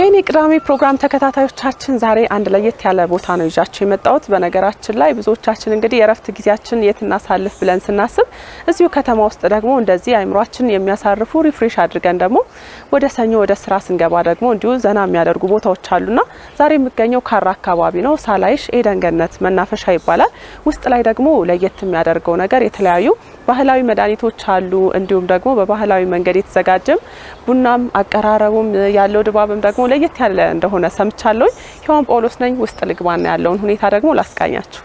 የኔ ቅዳሜ ፕሮግራም ተከታታዮቻችን ዛሬ አንድ ለየት ያለ ቦታ ነው ይዣቸው የመጣሁት። በነገራችን ላይ ብዙዎቻችን እንግዲህ የእረፍት ጊዜያችን የት እናሳልፍ ብለን ስናስብ እዚሁ ከተማ ውስጥ ደግሞ እንደዚህ አይምሯችን የሚያሳርፉ ሪፍሬሽ አድርገን ደግሞ ወደ ሰኞ ወደ ስራ ስንገባ ደግሞ እንዲሁ ዘና የሚያደርጉ ቦታዎች አሉና ዛሬ የሚገኘው ካራ አካባቢ ነው። ሳላይሽ ኤደን ገነት መናፈሻ ይባላል። ውስጥ ላይ ደግሞ ለየት የሚያደርገው ነገር የተለያዩ ባህላዊ መድኃኒቶች አሉ። እንዲሁም ደግሞ በባህላዊ መንገድ የተዘጋጀም ቡናም አቀራረቡም ያለው ድባብም ደግሞ ለየት ያለ እንደሆነ ሰምቻለሁ። ሔዋን ጳውሎስ ነኝ። ውስጥ ልግባና ያለውን ሁኔታ ደግሞ ላስቃኛችሁ።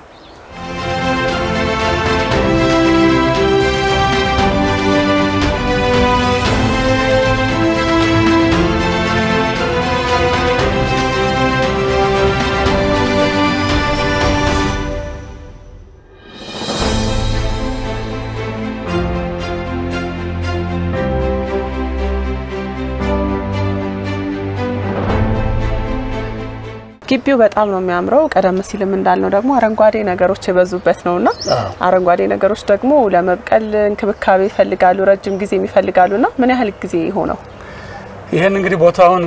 ግቢው በጣም ነው የሚያምረው። ቀደም ሲልም እንዳልነው ደግሞ አረንጓዴ ነገሮች የበዙበት ነውና አረንጓዴ ነገሮች ደግሞ ለመብቀል እንክብካቤ ይፈልጋሉ፣ ረጅም ጊዜ ይፈልጋሉና ምን ያህል ጊዜ ሆነው? ይህን እንግዲህ ቦታውን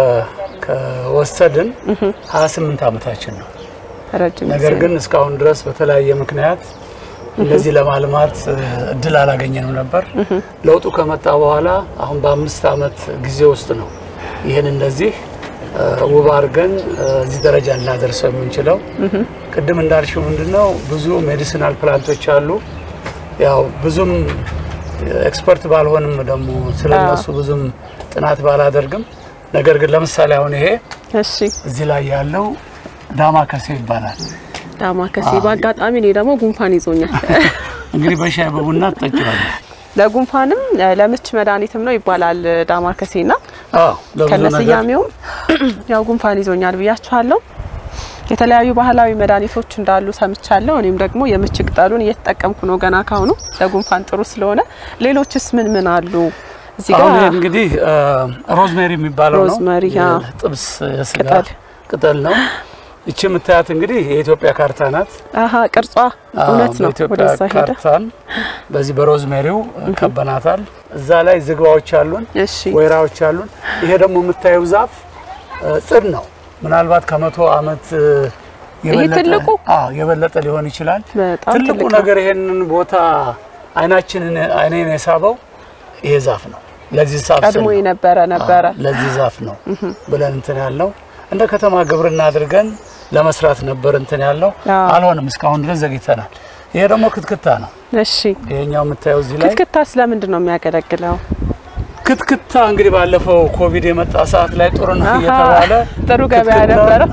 ከወሰድን 28 ዓመታችን ነው። ረጅም ነገር ግን እስካሁን ድረስ በተለያየ ምክንያት እንደዚህ ለማልማት እድል አላገኘንም ነበር። ለውጡ ከመጣ በኋላ አሁን በአምስት ዓመት ጊዜ ውስጥ ነው ይህን እንደዚህ ውብ አድርገን እዚህ ደረጃ ልናደርሰው የምንችለው። ቅድም እንዳልሽው ምንድነው ብዙ ሜዲሲናል ፕላንቶች አሉ። ያው ብዙም ኤክስፐርት ባልሆንም ደግሞ ስለነሱ ብዙም ጥናት ባላደርግም፣ ነገር ግን ለምሳሌ አሁን ይሄ እሺ፣ እዚህ ላይ ያለው ዳማ ከሴ ይባላል። ዳማ ከሴ በአጋጣሚ እኔ ደግሞ ጉንፋን ይዞኛል። እንግዲህ በሻይ በቡና ትጠጪዋለሽ። ለጉንፋንም ለምች መድኃኒትም ነው ይባላል ዳማ ከሴና አዎ ለብዙ ነገር ከነስያሜውም ያው ጉንፋን ይዞኛል ብያችኋለሁ። የተለያዩ ባህላዊ መድኃኒቶች እንዳሉ ሰምቻለሁ። እኔም ደግሞ የምች ቅጠሉን እየተጠቀምኩ ነው ገና ካሁኑ ለጉንፋን ጥሩ ስለሆነ። ሌሎችስ ምን ምን አሉ እዚህ አሁን ይሄ ጋር? እንግዲህ ሮዝሜሪ የሚባለው ነው። ሮዝሜሪ፣ አዎ። ጥብስ የስጋ ቅጠል። ቅጠል ነው። እቺ የምታያት እንግዲህ የኢትዮጵያ ካርታ ናት። አሀ ቅርጿ እውነት ነው። በኢትዮጵያ ወደዛ ሄደ። ካርታን በዚህ በሮዝሜሪው ከበናታል። እዛ ላይ ዝግባዎች አሉን፣ እሺ ወይራዎች አሉን። ይሄ ደግሞ የምታየው ዛፍ እ፣ ጽድ ነው። ምናልባት ከመቶ ዓመት እ፣ የበለጠ ትልቁ? አዎ የበለጠ ሊሆን ይችላል። በጣም ትልቁ ትልቅ ነው። ነገር ይሄንን ቦታ አይናችንን አይኔን የሳበው ይሄ ዛፍ ነው። ለዚህ ዛፍ ስል ቀድሞ ነው። የነበረ ነበረ። አዎ፣ ለዚህ ዛፍ ነው ብለን እንትን ያልነው እንደ ከተማ ግብርና አድርገን ለመስራት ነበር እንትን ያልነው አዎ። አልሆንም። እስካሁን ድረስ ዘግይተናል። ይሄ ደግሞ ክትክታ ነው። እሺ ይሄኛው የምታየው እዚህ ላይ ክትክታ ስለምንድን ነው የሚያገለግለው? ክትክታ እንግዲህ ባለፈው ኮቪድ የመጣ ሰዓት ላይ ጥሩ ነው አሀ፣ እየተባለ ጥሩ ገበያ ክትክታ ነበረው።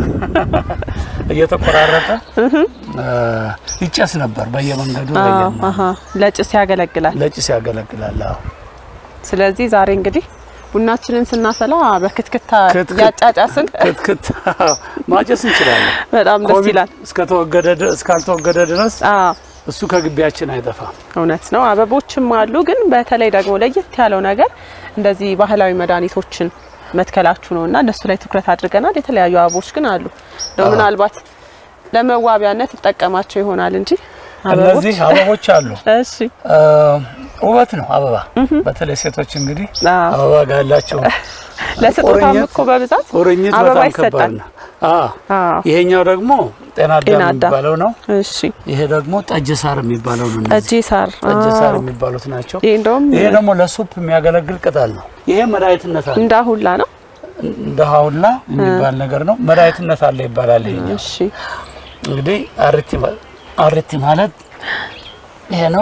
እየተቆራረጠ እ፣ ይጨስ ነበር በየመንገዱ አዎ፣ በየማ አሀ፣ ለጭስ ያገለግላል። ለጭስ ያገለግላል። አዎ። ስለዚህ ዛሬ እንግዲህ ቡናችንን ስናፈላ በክትክታ ክትክት- ያጫጫስን ክትክታ ማጨስ እንችላለን። በጣም ደስ ኮቪድ ይላል። እስከተወገደ ድረስ እስካልተወገደ ድረስ አዎ እሱ ከግቢያችን አይጠፋም። እውነት ነው። አበቦችም አሉ። ግን በተለይ ደግሞ ለየት ያለው ነገር እንደዚህ ባህላዊ መድኃኒቶችን መትከላችሁ ነው እና እነሱ ላይ ትኩረት አድርገናል። የተለያዩ አበቦች ግን አሉ። እንደው ምናልባት ለመዋቢያነት ይጠቀማቸው ይሆናል እንጂ አበቦች እነዚህ አበቦች አሉ። እሺ እ፣ ውበት ነው አበባ። በተለይ ሴቶች እንግዲህ አዎ። አበባ ጋር ያላቸው ለስጦታም ቁርኝት- እኮ በብዛት ቁርኝት አበባ በጣም ከባድ ይሰጣል። ነው። አዎ። አዎ ይሄኛው ደግሞ ጤና አዳም ጤና አዳም። የሚባለው ነው። እሺ ይሄ ደግሞ ጠጅ ሳር የሚባለው ነው። እነዚህ ጠጅ ሳር ጠጅ ሳር አዎ። የሚባሉት ናቸው። ይሄ እንደውም ይሄ ደግሞ ለሱፕ የሚያገለግል ቅጠል ነው። ይሄ መድኃኒትነት አለ። እንዳሁላ ነው። እንደ ሀውላ የሚባል ነገር ነው። መድኃኒትነት አለ ይባላል። ይሄኛው እሺ እንግዲህ አርቲ ማ- አርቲ ማለት ይሄ ነው።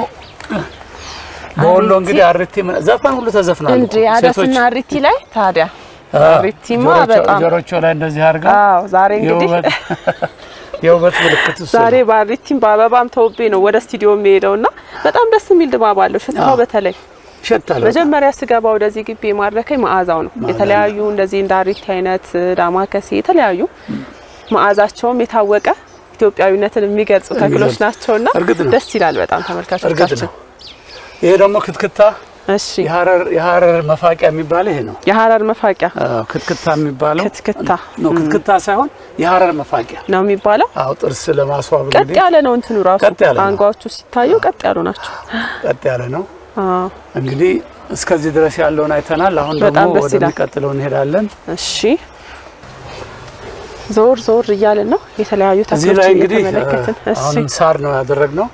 በወሎ እንግዲህ አርቲ ምን- ዘፈን ሁሉ ተዘፍናል። እንጂ አደስና ሪቲ ላይ ታዲያ ሪቲማ በጣም ጆሮቾ ላይ እንደዚህ አድርጋ አዎ ዛሬ እንግዲህ የውበት የውበት ምልክት እሱ ዛሬ ነው። ባሪቲም በአበባም ተውቤ ነው ወደ ስቱዲዮ የሚሄደው እና በጣም ደስ የሚል ድባብ አለው። ሽታው አዎ። በተለይ ይሸታል። መጀመሪያ ስገባ ወደዚህ ግቢ የማረከኝ መዓዛው ነው። የተለያዩ እንደዚህ እንደ አሪቲ አይነት ዳማከሴ የተለያዩ መዓዛቸውም የታወቀ ኢትዮጵያዊነትን የሚገልጹ ተክሎች የሚገልጹ። ናቸውና እርግጥ ነው። ደስ ይላል በጣም እርግጥ ተመልካቾቻችን። ነው። ይሄ ደግሞ ክትክታ እሺ የሀረር የሀረር መፋቂያ የሚባለው ይሄ ነው። የሀረር መፋቂያ አዎ፣ ክትክታ የሚባለው ክትክታ ነው። ክትክታ ሳይሆን የሀረር መፋቂያ። ነው የሚባለው። አዎ፣ ጥርስ ለማስዋብ ቀጥ እንግዲህ ያለ ነው እንትኑ ራሱ ቀጥ ያለ ነው። አንጓዎቹ ሲታዩ ቀጥ ያሉ ናቸው። ቀጥ ያለ ነው። አዎ እንግዲህ እስከዚህ ድረስ ያለውን አይተናል። አሁን በጣም ደግሞ ደስ ይላል። ወደሚቀጥለው እንሄዳለን። እሺ ዞር ዞር እያልን ነው የተለያዩ እዚህ ላይ ተክሎችን እንግዲህ እየተመለከትን። እሺ አሁንም ሳር ነው ያደረግነው።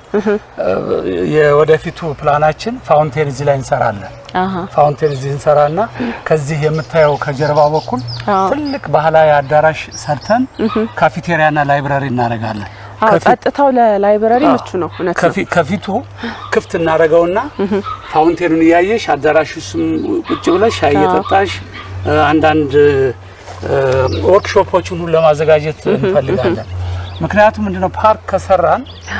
የወደፊቱ ፕላናችን ፋውንቴን እዚህ ላይ እንሰራለን። አሀ ፋውንቴን እዚህ እንሰራና ከዚህ የምታየው ከጀርባ በኩል አዎ። ትልቅ ባህላዊ አዳራሽ ሰርተን ካፌቴሪያና ላይብረሪ እናደርጋለን። አዎ ከፊት- ጸጥታው ለላይብረሪ ምቹ ነው። እውነት ነው። ከፊ- ከፊቱ ክፍት እናደርገውና ፋውንቴኑን እያየሽ አዳራሽ ውስጥ ቁጭ ብለሽ ሻይ እየጠጣሽ እ፣ አንዳንድ እ፣ ወርክሾፖችን ሁሉ ለማዘጋጀት እንፈልጋለን። ምክንያቱም ምንድነው ፓርክ ከሰራን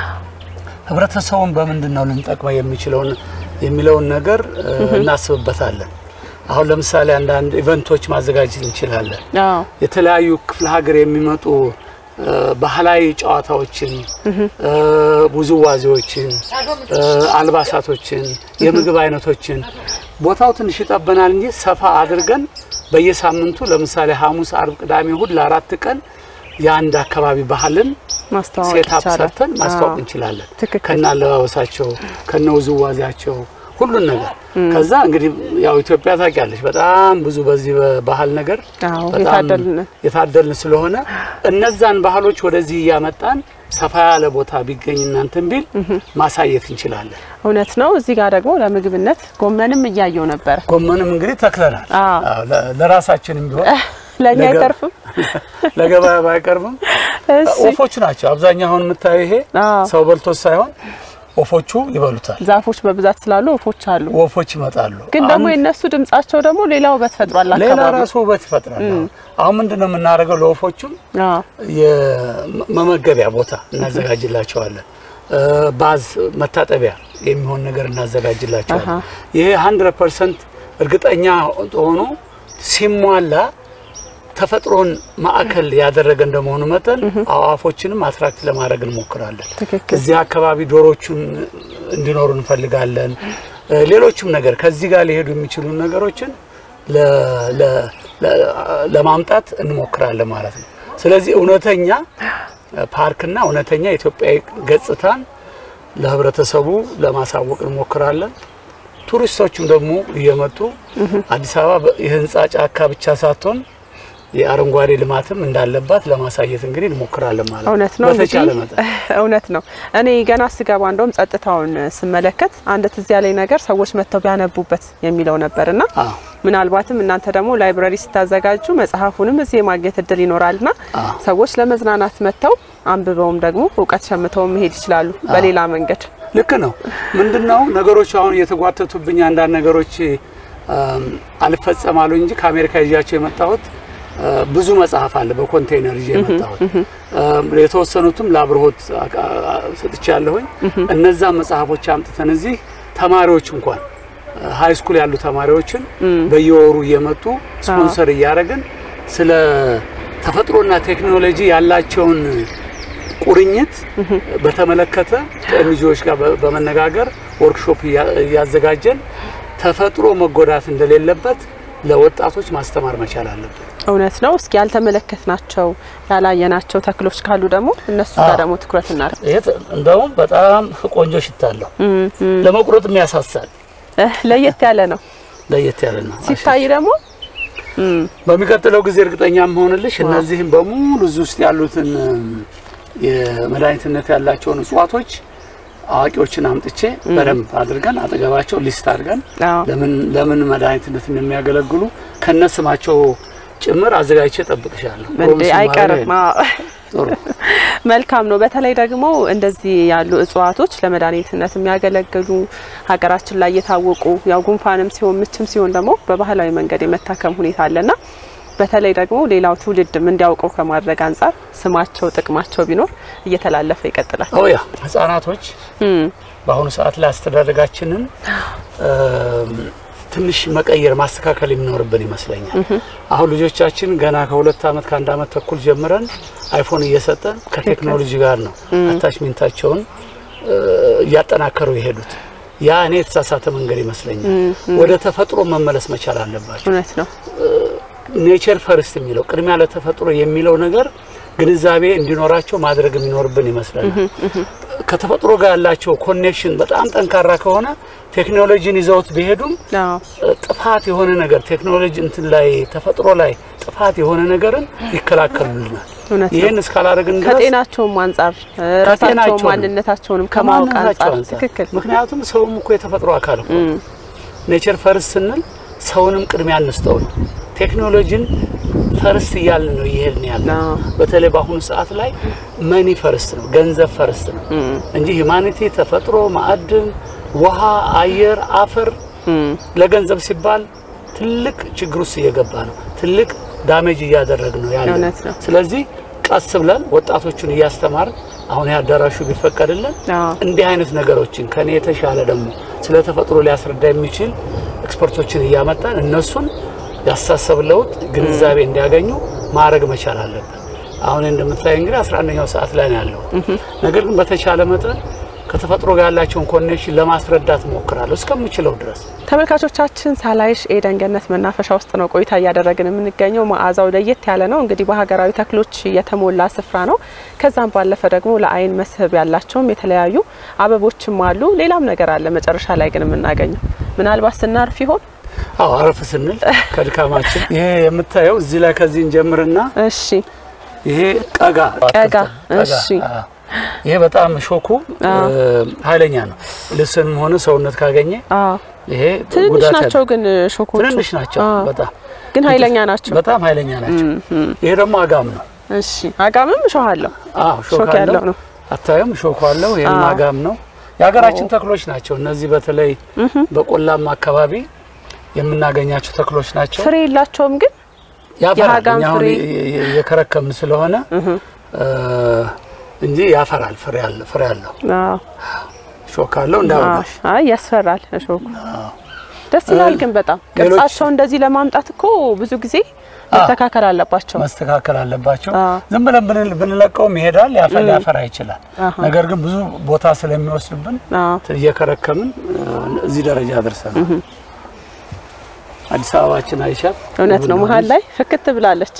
ህብረተሰቡን በምንድን ነው ልንጠቅመው የሚችለውን የሚለውን ነገር እ፣ እናስብበታለን። አሁን ለምሳሌ አንዳንድ ኢቨንቶች ማዘጋጀት እንችላለን። አዎ የተለያዩ ክፍለ ሀገር የሚመጡ እ፣ ባህላዊ ጨዋታዎችን እ፣ ውዝዋዜዎችን፣ እ፣ አልባሳቶችን፣ የምግብ አይነቶችን ቦታው ትንሽ ይጠበናል እንጂ ሰፋ አድርገን በየሳምንቱ ለምሳሌ ሐሙስ፣ አርብ፣ ቅዳሜ፣ እሁድ ለአራት ቀን የአንድ አካባቢ ባህልን ማስተዋወቅ ሴታፕ ይቻላል። ሰርተን ማስተዋወቅ አዎ። እንችላለን። ትክክል። ከነ አለባበሳቸው ከነ ውዝዋዜያቸው ሁሉን ነገር ከዛ እንግዲህ ያው ኢትዮጵያ ታውቂያለሽ በጣም ብዙ በዚህ በባህል ነገር አዎ በጣም የታደልን የታደልን ስለሆነ እነዛን ባህሎች ወደዚህ እያመጣን ሰፋ ያለ ቦታ ቢገኝ እናንተን ቢል ማሳየት እንችላለን። እውነት ነው። እዚህ ጋር ደግሞ ለምግብነት ጎመንም እያየው ነበር። ጎመንም እንግዲህ ተክለናል። አዎ። አዎ፣ ለ- ለራሳችንም ቢሆን ለእኛ ነገ- አይተርፍም። ለገበያ ባይቀርብም እሺ ወፎቹ ናቸው አብዛኛው አሁን የምታየው ይሄ አዎ። ሰው በልቶት ሳይሆን ወፎቹ ይበሉታል። ዛፎች በብዛት ስላሉ ወፎች አሉ። ወፎች ይመጣሉ። ግን ደግሞ አንድ- የእነሱ ድምጻቸው ደግሞ ሌላ ውበት ፈጥሯል። ሌላ አካባቢ ራሱ ውበት ይፈጥራል። አሁን ምንድን ነው የምናደርገው? ለወፎቹም አዎ የመመገቢያ ቦታ እናዘጋጅላቸዋለን። እ፣ ባዝ መታጠቢያ የሚሆን ነገር እናዘጋጅላቸዋለን። አሃ። ይሄ 100 ፐርሰንት እርግጠኛ ሆኖ ሲሟላ ተፈጥሮን ማዕከል ያደረገ እንደመሆኑ መጠን አዋፎችንም አትራክት ለማድረግ እንሞክራለን። ትክክል። እዚህ አካባቢ ዶሮቹን እንዲኖሩ እንፈልጋለን። እ፣ ሌሎችም ነገር ከዚህ ጋር ሊሄዱ የሚችሉ ነገሮችን ለ- ለ- ለ- ለማምጣት እንሞክራለን ማለት ነው። ስለዚህ እውነተኛ ፓርክና እውነተኛ ኢትዮጵያዊ ገጽታን ለህብረተሰቡ ለማሳወቅ እንሞክራለን። ቱሪስቶችም ደግሞ እየመጡ አዲስ አበባ የህንፃ ጫካ ብቻ ሳትሆን የአረንጓዴ ልማትም እንዳለባት ለማሳየት እንግዲህ እንሞክራለን ማለት ነው። እውነት ነው በተቻለ እንግዲህ መጠን እውነት ነው። እኔ ገና ስገባ እንደውም ጸጥታውን ስመለከት አንድ ትዝ ያለኝ ነገር ሰዎች መጥተው ቢያነቡበት የሚለው ነበርና አዎ። ምናልባትም እናንተ ደግሞ ላይብረሪ ስታዘጋጁ መጽሐፉንም እዚህ የማግኘት እድል ይኖራልና አዎ። ሰዎች ለመዝናናት መጥተው አንብበውም ደግሞ እውቀት ሸምተው መሄድ ይችላሉ በሌላ መንገድ። ልክ ነው። ምንድነው ነገሮች አሁን እየተጓተቱብኝ አንዳንድ ነገሮች አም፣ አልፈጸማሉ እንጂ ከአሜሪካ ይዣቸው የመጣሁት አ፣ ብዙ መጽሐፍ አለ በኮንቴይነር ይዤ የመጣሁት አም፣ የተወሰኑትም ለአብርሆት ሰጥቻለሁኝ። እነዛ መጽሐፎች አምጥተን እዚህ ተማሪዎች እንኳን ሀይ ስኩል ያሉ ተማሪዎችን በየወሩ እየመጡ ስፖንሰር እያደረግን ስለ ተፈጥሮና ቴክኖሎጂ ያላቸውን ቁርኝት በተመለከተ ከኤንጂኦዎች ጋር በ- በመነጋገር ወርክሾፕ እያ- እያዘጋጀን ተፈጥሮ መጎዳት እንደሌለበት ለወጣቶች ማስተማር መቻል አለብን። እውነት ነው። እስኪ ያልተመለከትናቸው ያላየናቸው ተክሎች ካሉ ደግሞ እነሱ ጋር አዎ። ደግሞ ትኩረት እናድርግ። ይሄ ተ- እንደውም በጣም ቆንጆ ሽታ አለው። ለመቁረጥ የሚያሳሳል እህ፣ ለየት ያለ ነው ለየት ያለ ነው። ሲታይ ደግሞ በሚቀጥለው ጊዜ እርግጠኛ መሆንልሽ እነዚህም በሙሉ እዚህ ውስጥ ያሉትን እም፣ የመድኃኒትነት ያላቸውን እጽዋቶች አዋቂዎችን አምጥቼ በደንብ አድርገን አጠገባቸው ሊስት አድርገን አዎ። ለምን ለምን መድኃኒትነት የሚያገለግሉ ከነስማቸው ጭምር አዘጋጅቼ ጠብቅሻለሁ። እንዴ ፕሮሚስ አይቀርም። ማድረግ አዎ። ጥሩ መልካም ነው። በተለይ ደግሞ እንደዚህ ያሉ እጽዋቶች ለመድኃኒትነት የሚያገለግሉ ሀገራችን ላይ የታወቁ ያው ጉንፋንም ሲሆን ምችም ሲሆን ደግሞ በባህላዊ መንገድ የመታከም ሁኔታ አለና በተለይ ደግሞ ሌላው ትውልድም እንዲያውቀው ከማድረግ አንጻር ስማቸው፣ ጥቅማቸው ቢኖር እየተላለፈ ይቀጥላል። ኦያ ህጻናቶች እም፣ በአሁኑ ሰዓት ላይ አስተዳደጋችንን እም፣ ትንሽ መቀየር ማስተካከል የሚኖርብን ይመስለኛል። አሁን ልጆቻችን ገና ከሁለት ዓመት ከአንድ ዓመት ተኩል ጀምረን አይፎን እየሰጠን ከቴክኖሎጂ ጋር ነው አታችሜንታቸውን እ፣ እያጠናከሩ የሄዱት። ያ እኔ የተሳሳተ መንገድ ይመስለኛል። ወደ ተፈጥሮ መመለስ መቻል አለባቸው። እውነት ነው። ኔቸር ፈርስት የሚለው ቅድሚያ ለተፈጥሮ የሚለው ነገር ግንዛቤ እንዲኖራቸው ማድረግ የሚኖርብን ይመስለናል። ከተፈጥሮ ጋር ያላቸው ኮኔክሽን በጣም ጠንካራ ከሆነ ቴክኖሎጂን ይዘውት ቢሄዱም አዎ። ጥፋት የሆነ ነገር ቴክኖሎጂ እንትን ላይ ተፈጥሮ ላይ ጥፋት የሆነ ነገርን ይከላከሉልናል። እውነት ነው። ይህን እስካላደረግን ድረስ ከጤናቸውም አንጻር እ፣ ራሳቸውን ከጤናቸውም ማንነታቸውንም ከማወቅ ከማንነታቸው አንጻር አንጻር። ትክክል ምክንያቱም ሰውም እኮ የተፈጥሮ አካል እኮ ነው። ኔቸር ፈርስት ስንል ሰውንም ቅድሚያ እንስጠው ነው። ቴክኖሎጂን ፈርስት እያልን ነው እየሄድን ያለ አዎ። በተለይ በአሁኑ ሰዓት ላይ መኒ ፈርስት ነው፣ ገንዘብ ፈርስት ነው እንጂ ሂማኒቲ ተፈጥሮ፣ ማዕድን፣ ውሃ፣ አየር፣ አፈር ለገንዘብ ሲባል ትልቅ ችግር ውስጥ እየገባ ነው። ትልቅ ዳሜጅ እያደረግ ነው ያለ። እውነት ነው። ስለዚህ ቀስ ብለን ወጣቶቹን እያስተማርን አሁን ያዳራሹ ቢፈቀድልን አዎ። እንዲህ አይነት ነገሮችን ከኔ የተሻለ ደግሞ ስለ ተፈጥሮ ሊያስረዳ የሚችል ኤክስፐርቶችን እያመጣን እነሱን ያሳሰብ ለውጥ ግንዛቤ እንዲያገኙ ማድረግ መቻል አለብን። አሁን እንደምታይ እንግዲህ 11ኛው ሰዓት ላይ ነው ያለው። ነገር ግን በተቻለ መጠን ከተፈጥሮ ጋር ያላቸውን ኮኔክሽን ለማስረዳት ሞክራለሁ እስከምችለው ድረስ። ተመልካቾቻችን ሳላይሽ ኤደን ገነት መናፈሻ ውስጥ ነው ቆይታ እያደረግን የምንገኘው። መዓዛው ለየት ያለ ነው። እንግዲህ በሀገራዊ ተክሎች የተሞላ ስፍራ ነው። ከዛም ባለፈ ደግሞ ለአይን መስህብ ያላቸውም የተለያዩ አበቦችም አሉ። ሌላም ነገር አለ መጨረሻ ላይ ግን የምናገኘው ምናልባት ስናርፍ ይሆን? አዎ አረፍ ስንል ከድካማችን ይሄ የምታየው እዚህ ላይ ከዚህ እንጀምርና እሺ ይሄ ቀጋ ቀጋ፣ ቀጋ፣ እሺ። አዎ። ይሄ በጣም ሾኩ ኃይለኛ ነው። ልብስንም ሆነ ሰውነት ካገኘ አዎ ይሄ ትንንሽ ጉዳት ናቸው ያለው- ግን ሾኮቹ ትንንሽ ናቸው አዎ። በጣም ግን ኃይለኛ ናቸው። በጣም ኃይለኛ ናቸው። ይሄ ደግሞ አጋም ነው። እሺ አጋምም እሾህ አለው። አዎ ሾክ ሾክ ያለው አለው ነው። አታዩም? ሾክ አለው። ይሄም አዎ። አጋም ነው። የሀገራችን ተክሎች ናቸው እነዚህ። በተለይ በቆላማ አካባቢ የምናገኛቸው ተክሎች ናቸው። ፍሬ የላቸውም ግን ያፈራል። የሀጋም እኛ አሁን ፍሬ- የ- የ- የከረከምን ስለሆነ እ፣ እንጂ ያፈራል። ፍሬ አለ ፍሬ አለው። አዎ ሾክ አለው እንዳወራሽ አይ ያስፈራል እሾኩ። ደስ ይላል ግን በጣም ሌሎች- ቅርጻቸው እንደዚህ ለማምጣት እኮ ብዙ ጊዜ መስተካከል አለባቸው። መስተካከል አለባቸው። አዎ። ዝም ብለን ብን- ብንለቀውም ይሄዳል፣ ያፈ- ሊያፈራ ይችላል። አሃ። ነገር ግን ብዙ ቦታ ስለሚወስድብን አዎ እየከረከምን እ፣ እዚህ ደረጃ ደርሰናል። አዲስ አበባችን አይሻል እውነት ነው። መሀል ላይ ፍክት ብላለች።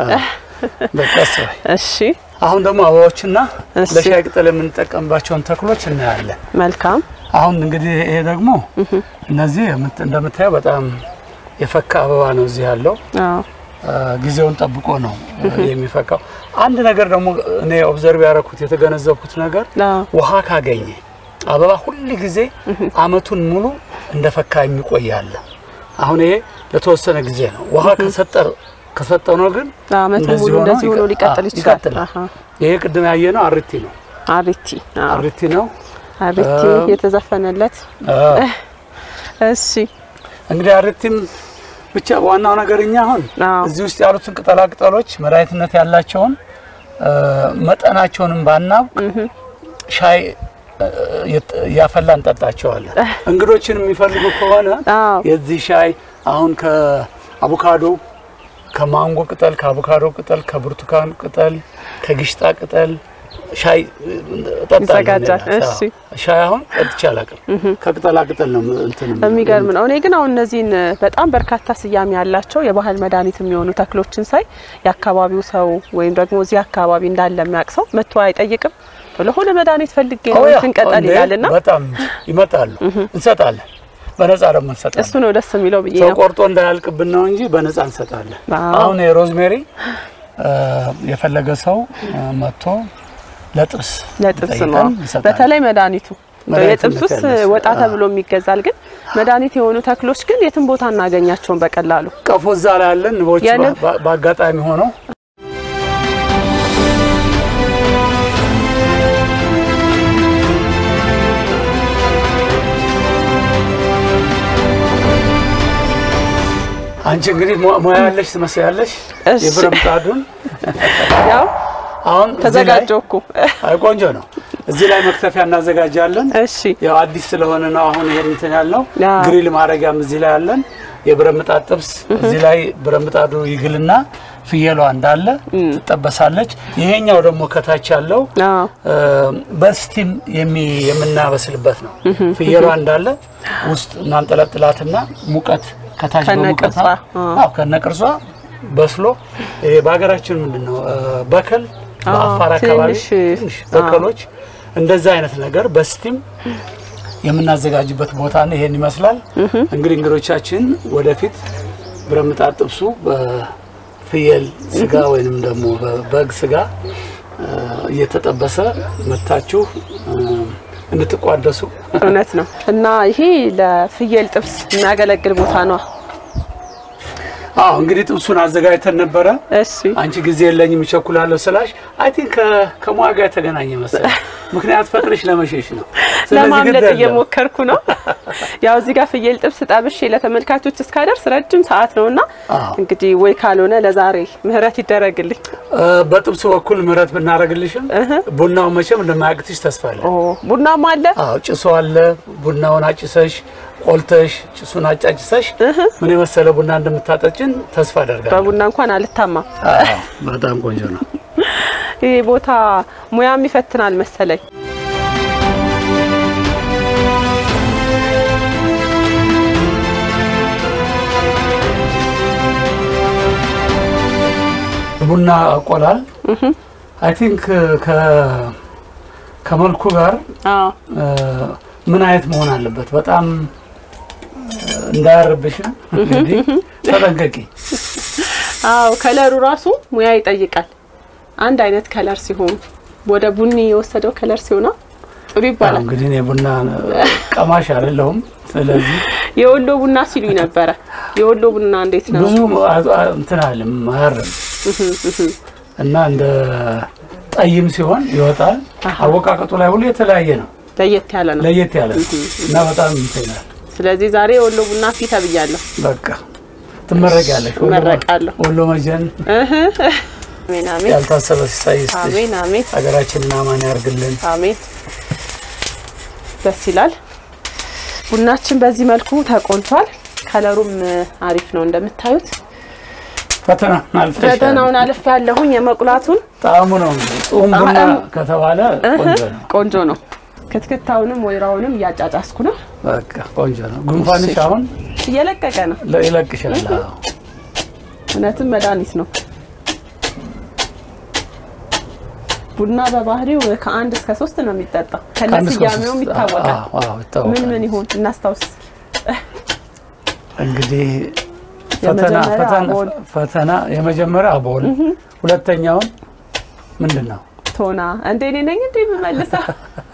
በቀስ በይ። እሺ አሁን ደግሞ አበባዎችና እሺ። ለሻይ ቅጠል የምንጠቀምባቸውን ተክሎች እናያለን። መልካም አሁን እንግዲህ ይሄ ደግሞ እነዚህ የምት- እንደምታየው በጣም የፈካ አበባ ነው እዚህ ያለው አዎ አ፣ ጊዜውን ጠብቆ ነው አ፣ የሚፈካው። አንድ ነገር ደግሞ እኔ ኦብዘርቭ ያደረኩት የተገነዘብኩት ነገር አዎ ውሃ ካገኘ አበባ ሁል ጊዜ አመቱን ሙሉ እንደፈካ የሚቆይ አለ። አሁን ይሄ ለተወሰነ ጊዜ ነው። ውሃ ከሰጠር ከሰጠው ነው ግን አመቱን እንደዚህ ሙሉ ሆኖ እንደዚህ ሆኖ ይቀ- ሊቀጥል አዎ፣ ይችላል። ይቀጥላል። አሃ ይሄ ቅድም ያየነው አሪቲ ነው። አሪቲ አዎ አሪቲ ነው። አሪቲ አዎ። የተዘፈነለት አዎ። እሺ እንግዲህ አሪቲም ብቻ ዋናው ነገር እኛ አሁን አዎ እዚህ ውስጥ ያሉትን ቅጠላ ቅጠሎች መድኃኒትነት ያላቸውን እ፣ መጠናቸውንም ባናውቅ ሻይ እ፣ የት- እያፈላ እንጠጣቸዋለን። እንግዶችን የሚፈልጉ ከሆነ አዎ የዚህ ሻይ አሁን ከአቮካዶ ከማንጎ ቅጠል፣ ከአቮካዶ ቅጠል፣ ከብርቱካን ቅጠል፣ ከግሽጣ ቅጠል ሻይ እጠጣለሁ። ይዘጋጃል። እኔ ራሴ። እሺ። አዎ። ሻይ አሁን ጠጥቼ አላውቅም። ከቅጠላ ቅጠል ነው እንትን የምለው። የሚገርም ነው። እኔ ግን አሁን እነዚህን በጣም በርካታ ስያሜ ያላቸው የባህል መድኃኒት የሚሆኑ ተክሎችን ሳይ የአካባቢው ሰው ወይም ደግሞ እዚህ አካባቢ እንዳለ የሚያውቅ ሰው መጥቶ አይጠይቅም። ለሆነ መድኃኒት ፈልጌ ነው ኦ ያ፣ ትንቀጠል እንዴ፣ ይላልና በጣም ይመጣሉ። እንሰጣለን። በነፃ ደግሞ እንሰጣለን። እሱ ነው ደስ የሚለው ብዬ ሰው ነው። ቆርጦ እንዳያልቅብን ነው እንጂ በነፃ እንሰጣለን። አዎ። አሁን የሮዝሜሪ እ፣ የፈለገ ሰው እ፣ መጥቶ ለጥብስ ለጥብስ ጠይቀን ነው እንሰጣለን። በተለይ መድኃኒቱ መድኃኒትነት የጥብስ ውስጥ ያላቸው፣ ወጣ ተብሎ የሚገዛል። ግን መድኃኒት የሆኑ ተክሎች ግን የትም ቦታ እናገኛቸውን በቀላሉ ቀፎ እዛ ላይ ያለን ንቦች የንብ- በ- በአጋጣሚ ሆነው አንቺ እንግዲህ ሙ- ሙያ ያለሽ ትመስያለሽ። እሺ። የብረት ምጣዱን ያው አሁን እዚህ ላይ ተዘጋጀው እኮ አይ ቆንጆ ነው። እዚህ ላይ መክተፊያ እናዘጋጃለን። እሺ ያው አዲስ ስለሆነ ነው አሁን ይሄን እንትን ያልነው። አዎ። ግሪል ማድረጊያም እዚህ ላይ አለን። የብረት ምጣድ ጥብስ እዚህ ላይ ብረት ምጣዱ ይግልና ፍየሏ እንዳለ ትጠበሳለች። ይሄኛው ደግሞ ከታች ያለው አዎ እ፣ በስቲም የሚ- የምናበስልበት ነው። ፍየሏ እንዳለ ውስጥ እናንጠለጥላትና ሙቀት ከታች ከነቅርጿ፣ በሙቀት አዎ። አዎ ከነቅርሷ በስሎ ይሄ በሀገራችን ምንድን ነው እ፣ በከል በአፋር አዎ፣ አካባቢ ትንሽ፣ ትንሽ በከሎች እንደዛ አይነት ነገር በስቲም የምናዘጋጅበት ቦታ ነው። ይሄን ይመስላል እንግዲህ እንግዶቻችን ወደፊት ብረት ምጣድ ጥብሱ በፍየል ስጋ ወይንም ደግሞ በበግ ስጋ እ፣ እየተጠበሰ መታችሁ እ፣ እንድትቋደሱ እውነት ነው። እና ይሄ ለፍየል ጥብስ የሚያገለግል ቦታ ነው። አዎ እንግዲህ ጥብሱን አዘጋጅተን ነበረ። እሺ አንቺ ጊዜ የለኝም እቸኩላለሁ ስላሽ አይ ቲንክ ከሙያ ጋር የተገናኘ መሰለኝ። ምክንያት ፈጥረሽ ለመሸሽ ነው። ስለዚህ ለማምለጥ ግድ የለም። እየሞከርኩ ነው። ያው እዚህ ጋር ፍየል ጥብስ ጠብሼ ለተመልካቾች እስካደርስ ረጅም ሰዓት ነውና አዎ። እንግዲህ ወይ ካልሆነ ለዛሬ ምህረት ይደረግልኝ። እ፣ በጥብሱ በኩል ምህረት ብናደርግልሽም ቡናው መቼም እንደማያቅትሽ ተስፋ አለ። ኦ ቡናማ አለ። አዎ ጭሶ አለ። ቡናውን አጭሰሽ ቆልተሽ ጭሱን አጫጭሰሽ ምን የመሰለ ቡና እንደምታጠጭን ተስፋ አደርጋለሁ። በቡና እንኳን አልታማም። አዎ፣ በጣም ቆንጆ ነው። ይህ ቦታ ሙያም ይፈትናል መሰለኝ። ቡና አቆላል አይ ቲንክ ከመልኩ ጋር አዎ እ፣ ምን አይነት መሆን አለበት? በጣም እ፣ እንዳያርብሽም እንግዲህ ተጠንቀቂ። አዎ ከለሩ ራሱ ሙያ ይጠይቃል። አንድ አይነት ከለር ሲሆን ወደ ቡኒ የወሰደው ከለር ሲሆና ጥሩ አዎ፣ ይባላል። እንግዲህ እኔ ቡና ቀማሽ አይደለሁም። ስለዚህ የወሎ ቡና ሲሉኝ ነበረ። የወሎ ቡና እንዴት ነው? ብዙ አ- አ- እንትን አለም አያርም እና እንደ ጠይም ሲሆን ይወጣል። አወቃቀጡ ላይ ሁሉ የተለያየ ነው፣ ለየት ያለ ነው። ለየት ያለ ነው እና በጣም እንትን ይላል። ስለዚህ ዛሬ የወሎ ቡና ፊት ተብያለሁ። በቃ ትመረቂያለሽ። ወሎ- እመረቃለሁ። ወሎ መጀን አሜን አሜን ያልታሰበ ሲሳይ ይስጥሽ። አሜን አሜን ሀገራችንን አማን ያርግልን። አሜን። ደስ ይላል። ቡናችን በዚህ መልኩ ተቆልቷል። ከለሩም አሪፍ ነው እንደምታዩት። ፈተና አልፈሻል። ፈተናውን አልፍ ያለሁኝ የመቁላቱን ጣዕሙ ነው እንግዲህ ጡም ቡና ጣዕም- ከተባለ ቆንጆ ነው። ቆንጆ ነው። ክትክታውንም ወይራውንም እያጫጫስኩ ነው። በቃ ቆንጆ ነው። ጉንፋንሽ አሁን እየለቀቀ ነው። ለ- ይለቅሻል። አዎ። እውነትም መድኃኒት ነው። ቡና በባህሪው ከአንድ እስከ ሶስት ነው የሚጠጣው። ከነ ከአንድ እስከ ስያሜውም ሶስት። ይታወቃል። አዎ፣ አዎ፣ ይታወቃል። ምን ምን ይሆን እናስታውስ። እንግዲህ ፈተና የመጀመሪያ ፈተና አቦል። ፈተና የመጀመሪያ አቦል፣ ሁለተኛውን ምንድን ነው? ቶና እንደ እኔ ነኝ እንደ የምመልሰው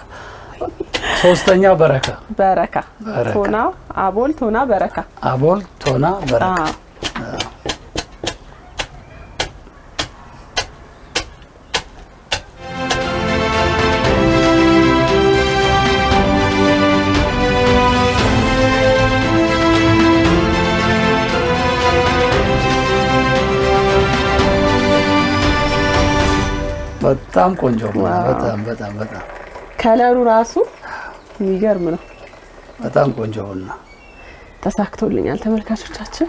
ሶስተኛው በረካ በረካ በረካ። ቶና አቦል ቶና በረካ አቦል፣ ቶና፣ በረካ። አዎ። በጣም ቆንጆ ቡና። በጣም በጣም በጣም ከለሩ ራሱ የሚገርም ነው። በጣም ቆንጆ ቡና። ተሳክቶልኛል ተመልካቾቻችን።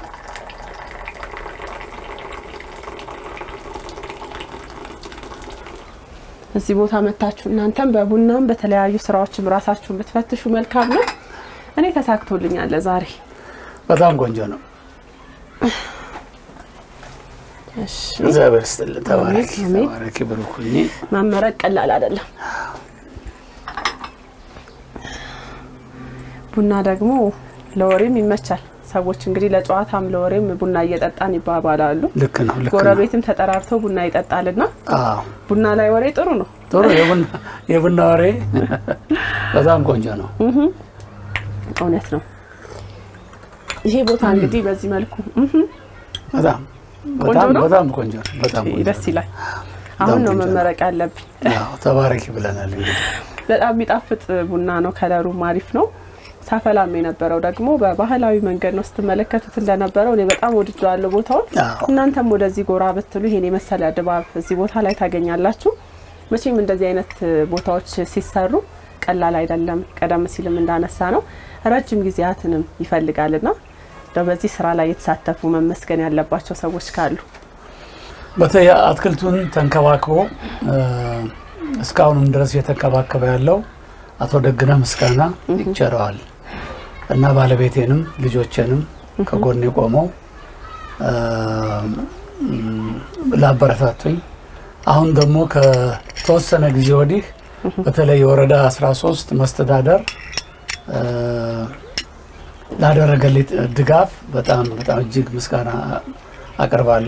እዚህ ቦታ መታችሁ እናንተም በቡናም በተለያዩ ስራዎችም ራሳችሁን ብትፈትሹ መልካም ነው። እኔ ተሳክቶልኛል ለዛሬ። በጣም ቆንጆ ነው። እሺ እግዚአብሔር ይስጥልን። ተባረኪ አሜን። ተባረኪ፣ ብሩክ ሁኚ። መመረቅ ቀላል አይደለም። ቡና ደግሞ ለወሬም ይመቻል። ሰዎች እንግዲህ ለጨዋታም ለወሬም ቡና እየጠጣን ይባባላሉ። ልክ ነው፣ ልክ ነው። ጎረቤትም ተጠራርቶ ቡና ይጠጣልና አዎ ቡና ላይ ወሬ ጥሩ ነው። ጥሩ የቡና የቡና ወሬ በጣም ቆንጆ ነው። እውነት ነው። ይሄ ቦታ እንግዲህ በዚህ መልኩ እህ በጣም ቆንጆ በጣም ነው? በጣም ቆንጆ ነው። በጣም ቆንጆ ደስ ነው። ይላል። አሁን ነው ቆንጆ ነው። መመረቅ ያለብኝ። አዎ ተባረኪ ብለናል። እንግዲህ በጣም የሚጣፍጥ ቡና ነው። ከለሩም አሪፍ ነው። ሳፈላም የነበረው ደግሞ በባህላዊ መንገድ ነው ስትመለከቱት እንደነበረው እኔ በጣም ወድጀዋለሁ ቦታውን። አዎ እናንተም ወደዚህ ጎራ ብትሉ ይሄን የመሰለ ድባብ እዚህ ቦታ ላይ ታገኛላችሁ። መቼም እንደዚህ አይነት ቦታዎች ሲሰሩ ቀላል አይደለም። ቀደም ሲልም እንዳነሳ ነው ረጅም ጊዜያትንም ይፈልጋልና እንደው በዚህ ስራ ላይ የተሳተፉ መመስገን ያለባቸው ሰዎች ካሉ በተለይ አትክልቱን ተንከባክቦ እ፣ እስካሁንም ድረስ እየተንከባከበ ያለው አቶ ደግነ ምስጋና ይቸረዋል እና ባለቤቴንም ልጆቼንም ከጎኔ ቆመው እ፣ ም፣ ላበረታቱኝ አሁን ደግሞ ከተወሰነ ጊዜ ወዲህ በተለይ የወረዳ 13 መስተዳደር እ፣ ላደረገልኝ ድጋፍ በጣም በጣም እጅግ ምስጋና አቀርባለሁ።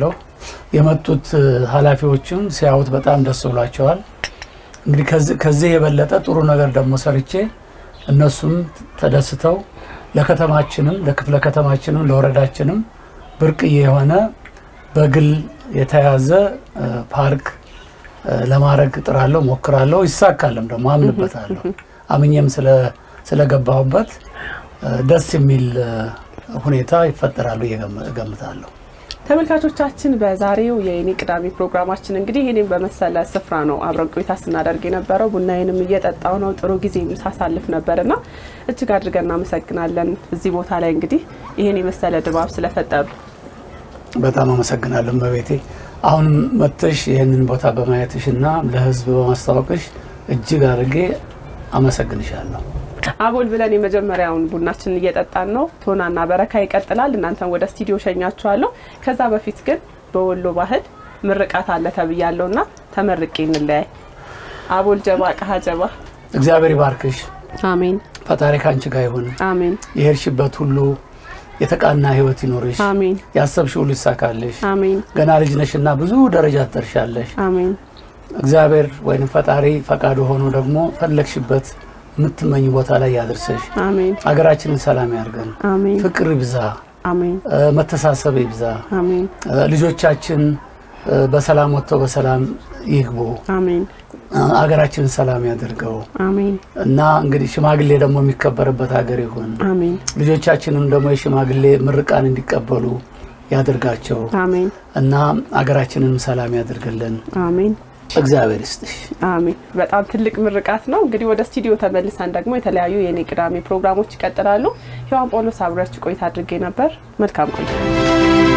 የመጡት ኃላፊዎችም ሲያዩት በጣም ደስ ብሏቸዋል። እንግዲህ ከዚህ የበለጠ ጥሩ ነገር ደግሞ ሰርቼ እነሱም ተደስተው ለከተማችንም ለክፍለ ከተማችንም ለወረዳችንም ብርቅዬ የሆነ በግል የተያዘ ፓርክ ለማድረግ እጥራለሁ፣ ሞክራለሁ። ይሳካልም ደግሞ አምንበታለሁ። አምኜም ስለገባሁበት ደስ የሚል ሁኔታ ይፈጠራሉ እገምታለሁ። ተመልካቾቻችን በዛሬው የኔ ቅዳሜ ፕሮግራማችን እንግዲህ ይህኔም በመሰለ ስፍራ ነው አብረን ቆይታ ስናደርግ የነበረው። ቡናዬንም እየጠጣው ነው ጥሩ ጊዜ ሳሳልፍ ነበርና እጅግ አድርገን እናመሰግናለን። እዚህ ቦታ ላይ እንግዲህ ይህን የመሰለ ድባብ ስለፈጠሩ በጣም አመሰግናለሁ መቤቴ። አሁንም መጥተሽ ይህንን ቦታ በማየትሽና ለሕዝብ በማስታወቅሽ እጅግ አድርጌ አመሰግንሻለሁ። አቦል ብለን የመጀመሪያውን ቡናችንን እየጠጣን ነው። ቶናና በረካ ይቀጥላል። እናንተን ወደ ስቱዲዮ ሸኛችኋለሁ። ከዛ በፊት ግን በወሎ ባህል ምርቃት አለ ተብያለሁና ተመርቄ እንለያይ። አቦል ጀባ ቀሀ ጀባ። እግዚአብሔር ይባርክሽ። አሜን ፈጣሪ ከአንቺ ጋር ይሁን። አሜን የሄድሽበት ሁሉ የተቃና ህይወት ይኖርሽ። አሜን ያሰብሽ ሁሉ ይሳካልሽ። አሜን ገና ልጅ ነሽና ብዙ ደረጃ ትደርሻለሽ። አሜን እግዚአብሔር ወይም ፈጣሪ ፈቃዱ ሆኖ ደግሞ ፈለግሽበት የምትመኝ ቦታ ላይ ያድርሰሽ። አሜን ሀገራችንን ሰላም ያርገን። አሜን ፍቅር ይብዛ፣ አሜን መተሳሰብ ይብዛ። አሜን ልጆቻችን በሰላም ወጥተው በሰላም ይግቡ። አሜን ሀገራችንን ሰላም ያደርገው አሜን እና እንግዲህ ሽማግሌ ደግሞ የሚከበርበት ሀገር ይሁን። አሜን ልጆቻችንም ደግሞ የሽማግሌ ምርቃን እንዲቀበሉ ያደርጋቸው አሜን እና ሀገራችንን ሰላም ያደርግልን። አሜን እግዚአብሔር ይስጥሽ። አሜን። በጣም ትልቅ ምርቃት ነው። እንግዲህ ወደ ስቱዲዮ ተመልሰን ደግሞ የተለያዩ የኔ ቅዳሜ ፕሮግራሞች ይቀጥላሉ። ሔዋን ጳውሎስ አብሬያችሁ ቆይታ አድርጌ ነበር። መልካም ቆይታ